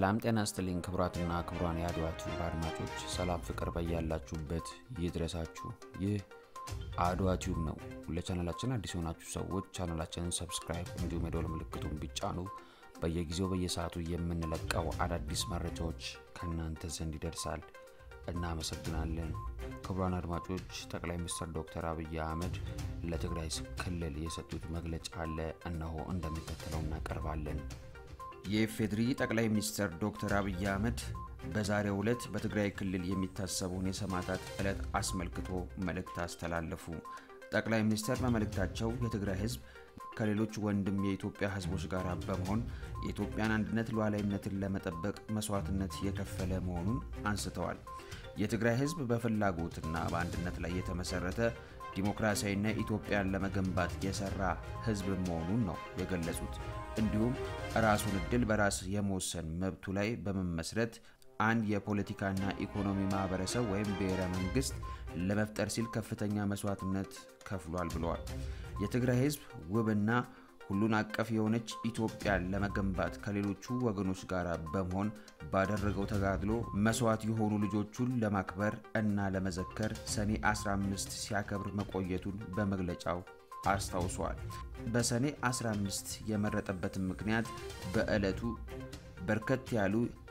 ሰላም ጤና ይስጥልኝ ክቡራትና ክቡራን የአድዋ ቲዩብ አድማጮች፣ ሰላም ፍቅር በያላችሁበት ይድረሳችሁ። ይህ አድዋ ቲዩብ ነው። ለቻናላችን አዲስ የሆናችሁ ሰዎች ቻናላችንን ሰብስክራይብ እንዲሁም የደወል ምልክቱን ቢጫኑ በየጊዜው በየሰዓቱ የምንለቀው አዳዲስ መረጃዎች ከእናንተ ዘንድ ይደርሳል። እናመሰግናለን። ክቡራን አድማጮች ጠቅላይ ሚኒስትር ዶክተር አብይ አህመድ ለትግራይ ክልል የሰጡት መግለጫ አለ። እነሆ እንደሚከተለው እናቀርባለን። የኢፌዴሪ ጠቅላይ ሚኒስትር ዶክተር አብይ አህመድ በዛሬው ዕለት በትግራይ ክልል የሚታሰበውን የሰማዕታት ዕለት አስመልክቶ መልእክት አስተላለፉ። ጠቅላይ ሚኒስትር በመልእክታቸው የትግራይ ሕዝብ ከሌሎች ወንድም የኢትዮጵያ ሕዝቦች ጋር በመሆን የኢትዮጵያን አንድነት ሉዓላዊነትን ለመጠበቅ መስዋዕትነት የከፈለ መሆኑን አንስተዋል። የትግራይ ሕዝብ በፍላጎትና በአንድነት ላይ የተመሰረተ ዲሞክራሲያዊና ኢትዮጵያን ለመገንባት የሰራ ሕዝብ መሆኑን ነው የገለጹት። እንዲሁም ራሱን እድል በራስ የመወሰን መብቱ ላይ በመመስረት አንድ የፖለቲካና ኢኮኖሚ ማህበረሰብ ወይም ብሔረ መንግስት ለመፍጠር ሲል ከፍተኛ መስዋዕትነት ከፍሏል ብለዋል። የትግራይ ህዝብ ውብና ሁሉን አቀፍ የሆነች ኢትዮጵያን ለመገንባት ከሌሎቹ ወገኖች ጋር በመሆን ባደረገው ተጋድሎ መስዋዕት የሆኑ ልጆቹን ለማክበር እና ለመዘከር ሰኔ 15 ሲያከብር መቆየቱን በመግለጫው አስታውሷል። በሰኔ 15 የመረጠበትን ምክንያት በዕለቱ በርከት ያሉ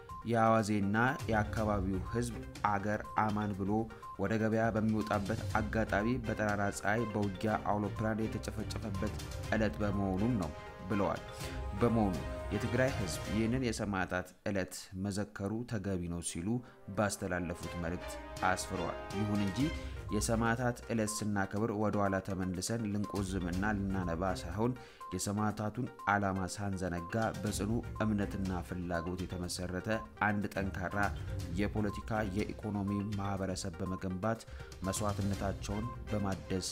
የአዋዜና የአካባቢው ህዝብ አገር አማን ብሎ ወደ ገበያ በሚወጣበት አጋጣሚ በጠራራ ፀሐይ በውጊያ አውሮፕላን የተጨፈጨፈበት ዕለት በመሆኑም ነው ብለዋል። በመሆኑ የትግራይ ህዝብ ይህንን የሰማዕታት ዕለት መዘከሩ ተገቢ ነው ሲሉ ባስተላለፉት መልእክት አስፍረዋል። ይሁን እንጂ የሰማዕታት ዕለት ስናከብር ወደ ኋላ ተመልሰን ልንቆዝምና ልናነባ ሳይሆን የሰማዕታቱን ዓላማ ሳንዘነጋ በጽኑ እምነትና ፍላጎት የተመሰረተ አንድ ጠንካራ የፖለቲካ የኢኮኖሚ ማህበረሰብ በመገንባት መስዋዕትነታቸውን በማደስ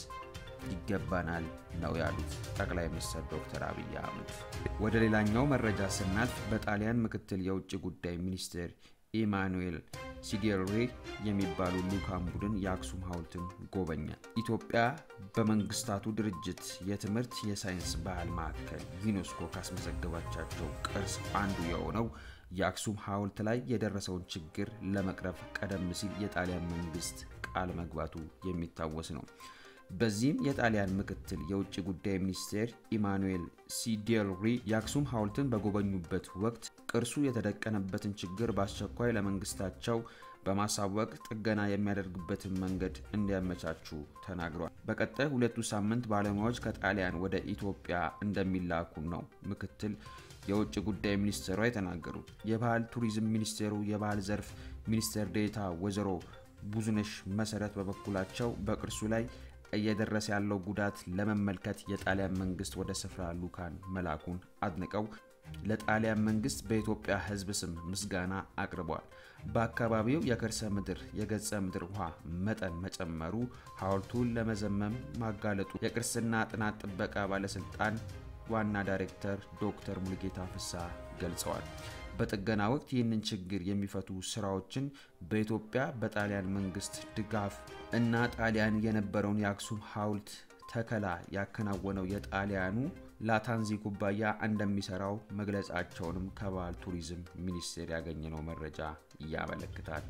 ይገባናል ነው ያሉት ጠቅላይ ሚኒስትር ዶክተር አብይ አህመድ። ወደ ሌላኛው መረጃ ስናልፍ በጣሊያን ምክትል የውጭ ጉዳይ ሚኒስትር ኢማኑኤል ሲዲሬ የሚባሉ ልዑካን ቡድን የአክሱም ሐውልትን ጎበኘ። ኢትዮጵያ በመንግስታቱ ድርጅት የትምህርት የሳይንስ ባህል ማዕከል ዩኔስኮ ካስመዘገባቻቸው ቅርስ አንዱ የሆነው የአክሱም ሐውልት ላይ የደረሰውን ችግር ለመቅረፍ ቀደም ሲል የጣሊያን መንግስት ቃል መግባቱ የሚታወስ ነው። በዚህም የጣሊያን ምክትል የውጭ ጉዳይ ሚኒስቴር ኢማኑኤል ሲዴሪ የአክሱም ሐውልትን በጎበኙበት ወቅት ቅርሱ የተደቀነበትን ችግር በአስቸኳይ ለመንግስታቸው በማሳወቅ ጥገና የሚያደርግበትን መንገድ እንዲያመቻቹ ተናግሯል። በቀጣይ ሁለቱ ሳምንት ባለሙያዎች ከጣሊያን ወደ ኢትዮጵያ እንደሚላኩ ነው ምክትል የውጭ ጉዳይ ሚኒስቴሯ የተናገሩት። የባህል ቱሪዝም ሚኒስቴሩ የባህል ዘርፍ ሚኒስቴር ዴኤታ ወይዘሮ ብዙነሽ መሰረት በበኩላቸው በቅርሱ ላይ እየደረሰ ያለው ጉዳት ለመመልከት የጣሊያን መንግስት ወደ ስፍራ ልዑካን መላኩን አድንቀው ለጣሊያን መንግስት በኢትዮጵያ ሕዝብ ስም ምስጋና አቅርበዋል። በአካባቢው የከርሰ ምድር የገጸ ምድር ውሃ መጠን መጨመሩ ሐውልቱን ለመዘመም ማጋለጡ የቅርስና ጥናት ጥበቃ ባለስልጣን ዋና ዳይሬክተር ዶክተር ሙሉጌታ ፍስሐ ገልጸዋል። በጥገና ወቅት ይህንን ችግር የሚፈቱ ስራዎችን በኢትዮጵያ በጣሊያን መንግስት ድጋፍ እና ጣሊያን የነበረውን የአክሱም ሐውልት ተከላ ያከናወነው የጣሊያኑ ላታንዚ ኩባያ እንደሚሰራው መግለጻቸውንም ከባህል ቱሪዝም ሚኒስቴር ያገኘነው መረጃ ያመለክታል።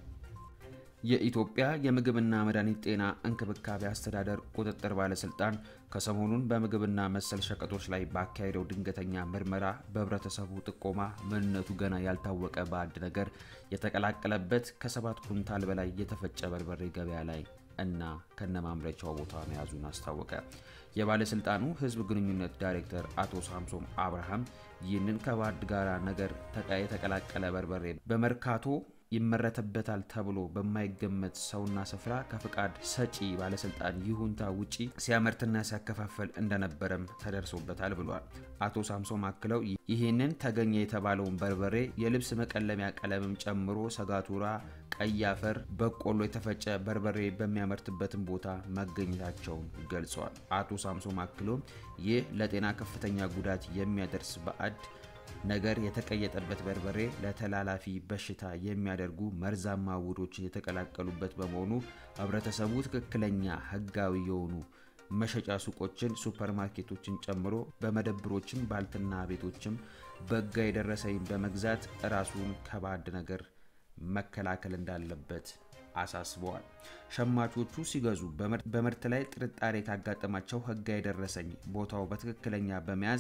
የኢትዮጵያ የምግብና መድኃኒት ጤና እንክብካቤ አስተዳደር ቁጥጥር ባለስልጣን ከሰሞኑን በምግብና መሰል ሸቀጦች ላይ ባካሄደው ድንገተኛ ምርመራ በህብረተሰቡ ጥቆማ ምንነቱ ገና ያልታወቀ ባዕድ ነገር የተቀላቀለበት ከሰባት ኩንታል በላይ የተፈጨ በርበሬ ገበያ ላይ እና ከነማምረቻው ቦታ መያዙን አስታወቀ። የባለስልጣኑ ህዝብ ግንኙነት ዳይሬክተር አቶ ሳምሶም አብርሃም ይህንን ከባዕድ ጋራ ነገር የተቀላቀለ በርበሬ በመርካቶ ይመረትበታል ተብሎ በማይገመት ሰውና ስፍራ ከፍቃድ ሰጪ ባለስልጣን ይሁንታ ውጪ ሲያመርትና ሲያከፋፈል እንደነበረም ተደርሶበታል ብሏል። አቶ ሳምሶም አክለው ይህንን ተገኘ የተባለውን በርበሬ የልብስ መቀለሚያ ቀለምም ጨምሮ ሰጋቱራ፣ ቀይ አፈር፣ በቆሎ የተፈጨ በርበሬ በሚያመርትበትን ቦታ መገኘታቸውን ገልጸዋል። አቶ ሳምሶም አክሎም ይህ ለጤና ከፍተኛ ጉዳት የሚያደርስ ባዕድ ነገር የተቀየጠበት በርበሬ ለተላላፊ በሽታ የሚያደርጉ መርዛማ ውህዶች የተቀላቀሉበት በመሆኑ ህብረተሰቡ ትክክለኛ ህጋዊ የሆኑ መሸጫ ሱቆችን፣ ሱፐርማርኬቶችን ጨምሮ በመደብሮችም ባልትና ቤቶችም በሕጋዊ ደረሰኝ በመግዛት ራሱን ከባዕድ ነገር መከላከል እንዳለበት አሳስበዋል። ሸማቾቹ ሲገዙ በምርት ላይ ጥርጣሬ ካጋጠማቸው ሕጋዊ ደረሰኝ ቦታው በትክክለኛ በመያዝ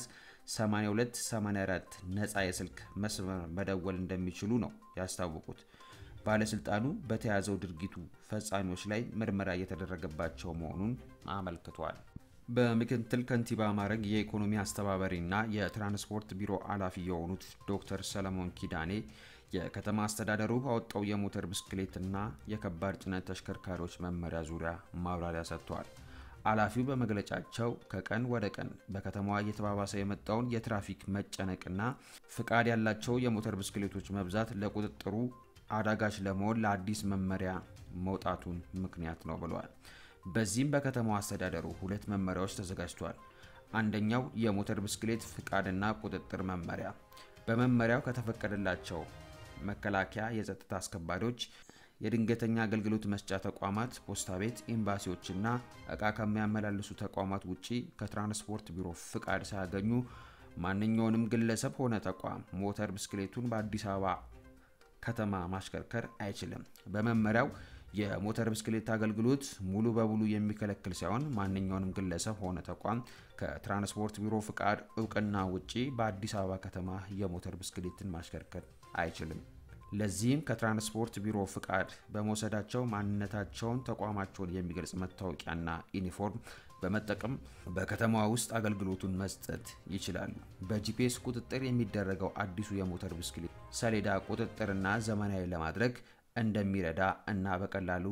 8284 ነፃ የስልክ መስመር መደወል እንደሚችሉ ነው ያስታወቁት። ባለስልጣኑ በተያዘው ድርጊቱ ፈጻሚዎች ላይ ምርመራ እየተደረገባቸው መሆኑን አመልክቷል። በምክትል ከንቲባ ማዕረግ የኢኮኖሚ አስተባባሪና የትራንስፖርት ቢሮ ኃላፊ የሆኑት ዶክተር ሰለሞን ኪዳኔ የከተማ አስተዳደሩ ባወጣው የሞተር ብስክሌትና የከባድ ጭነት ተሽከርካሪዎች መመሪያ ዙሪያ ማብራሪያ ሰጥተዋል። ኃላፊው በመግለጫቸው ከቀን ወደ ቀን በከተማዋ እየተባባሰ የመጣውን የትራፊክ መጨነቅና ፍቃድ ያላቸው የሞተር ብስክሌቶች መብዛት ለቁጥጥሩ አዳጋች ለመሆን ለአዲስ መመሪያ መውጣቱን ምክንያት ነው ብለዋል። በዚህም በከተማው አስተዳደሩ ሁለት መመሪያዎች ተዘጋጅቷል። አንደኛው የሞተር ብስክሌት ፍቃድና ቁጥጥር መመሪያ በመመሪያው ከተፈቀደላቸው መከላከያ፣ የጸጥታ አስከባሪዎች፣ የድንገተኛ አገልግሎት መስጫ ተቋማት፣ ፖስታ ቤት፣ ኤምባሲዎችና እቃ ከሚያመላልሱ ተቋማት ውጪ ከትራንስፖርት ቢሮ ፍቃድ ሳያገኙ ማንኛውንም ግለሰብ ሆነ ተቋም ሞተር ብስክሌቱን በአዲስ አበባ ከተማ ማሽከርከር አይችልም። በመመሪያው የሞተር ብስክሌት አገልግሎት ሙሉ በሙሉ የሚከለክል ሳይሆን ማንኛውንም ግለሰብ ሆነ ተቋም ከትራንስፖርት ቢሮ ፍቃድ እውቅና ውጪ በአዲስ አበባ ከተማ የሞተር ብስክሌትን ማሽከርከር አይችልም። ለዚህም ከትራንስፖርት ቢሮ ፍቃድ በመውሰዳቸው ማንነታቸውን፣ ተቋማቸውን የሚገልጽ መታወቂያና ዩኒፎርም በመጠቀም በከተማዋ ውስጥ አገልግሎቱን መስጠት ይችላሉ። በጂፒኤስ ቁጥጥር የሚደረገው አዲሱ የሞተር ብስክሌት ሰሌዳ ቁጥጥርና ዘመናዊ ለማድረግ እንደሚረዳ እና በቀላሉ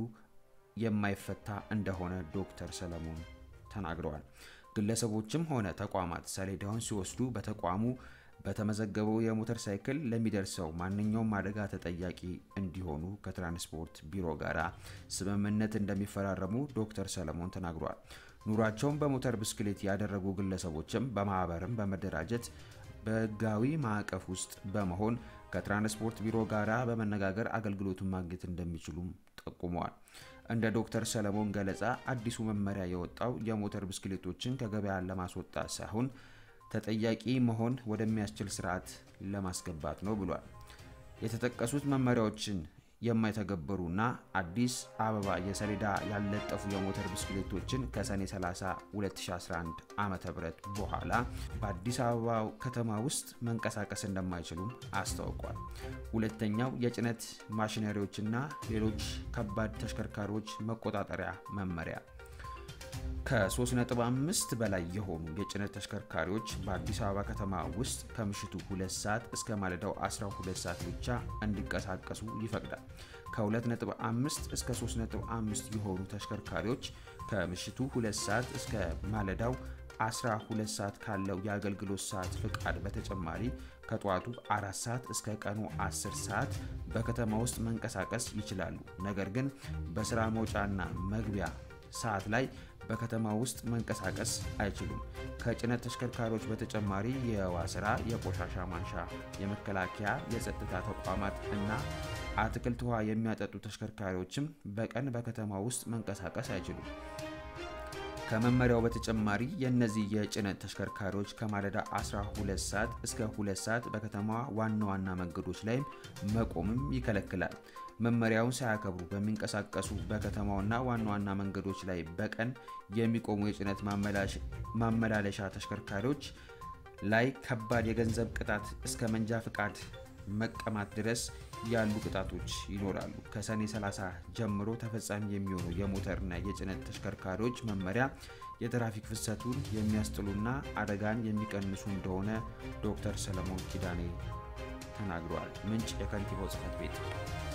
የማይፈታ እንደሆነ ዶክተር ሰለሞን ተናግረዋል። ግለሰቦችም ሆነ ተቋማት ሰሌዳውን ሲወስዱ በተቋሙ በተመዘገበው የሞተር ሳይክል ለሚደርሰው ማንኛውም አደጋ ተጠያቂ እንዲሆኑ ከትራንስፖርት ቢሮ ጋር ስምምነት እንደሚፈራረሙ ዶክተር ሰለሞን ተናግረዋል። ኑሯቸውን በሞተር ብስክሌት ያደረጉ ግለሰቦችም በማህበርም በመደራጀት በህጋዊ ማዕቀፍ ውስጥ በመሆን ከትራንስፖርት ቢሮ ጋር በመነጋገር አገልግሎቱን ማግኘት እንደሚችሉም ጠቁመዋል። እንደ ዶክተር ሰለሞን ገለጻ አዲሱ መመሪያ የወጣው የሞተር ብስክሌቶችን ከገበያ ለማስወጣት ሳይሆን ተጠያቂ መሆን ወደሚያስችል ስርዓት ለማስገባት ነው ብሏል። የተጠቀሱት መመሪያዎችን የማይተገበሩና አዲስ አበባ የሰሌዳ ያልለጠፉ የሞተር ብስክሌቶችን ከሰኔ 30 2011 ዓ ም በኋላ በአዲስ አበባ ከተማ ውስጥ መንቀሳቀስ እንደማይችሉም አስታውቋል። ሁለተኛው የጭነት ማሽነሪዎችና ሌሎች ከባድ ተሽከርካሪዎች መቆጣጠሪያ መመሪያ ከ3.5 በላይ የሆኑ የጭነት ተሽከርካሪዎች በአዲስ አበባ ከተማ ውስጥ ከምሽቱ 2 ሰዓት እስከ ማለዳው 12 ሰዓት ብቻ እንዲንቀሳቀሱ ይፈቅዳል። ከ2.5 እስከ 3.5 የሆኑ ተሽከርካሪዎች ከምሽቱ 2 ሰዓት እስከ ማለዳው 12 ሰዓት ካለው የአገልግሎት ሰዓት ፍቃድ በተጨማሪ ከጠዋቱ 4 ሰዓት እስከ ቀኑ 10 ሰዓት በከተማ ውስጥ መንቀሳቀስ ይችላሉ። ነገር ግን በስራ መውጫና መግቢያ ሰዓት ላይ በከተማ ውስጥ መንቀሳቀስ አይችሉም። ከጭነት ተሽከርካሪዎች በተጨማሪ የህዋ ስራ፣ የቆሻሻ ማንሻ፣ የመከላከያ፣ የጸጥታ ተቋማት እና አትክልት ውሃ የሚያጠጡ ተሽከርካሪዎችም በቀን በከተማ ውስጥ መንቀሳቀስ አይችሉም። ከመመሪያው በተጨማሪ የእነዚህ የጭነት ተሽከርካሪዎች ከማለዳ 12 ሰዓት እስከ 2 ሰዓት በከተማዋ ዋና ዋና መንገዶች ላይም መቆምም ይከለክላል። መመሪያውን ሳያከብሩ በሚንቀሳቀሱ በከተማውና ዋና ዋና መንገዶች ላይ በቀን የሚቆሙ የጭነት ማመላለሻ ተሽከርካሪዎች ላይ ከባድ የገንዘብ ቅጣት እስከ መንጃ ፍቃድ መቀማት ድረስ ያሉ ቅጣቶች ይኖራሉ። ከሰኔ 30 ጀምሮ ተፈጻሚ የሚሆኑ የሞተርና የጭነት ተሽከርካሪዎች መመሪያ የትራፊክ ፍሰቱን የሚያስጥሉና አደጋን የሚቀንሱ እንደሆነ ዶክተር ሰለሞን ኪዳኔ ተናግረዋል። ምንጭ የከንቲባው ጽሕፈት ቤት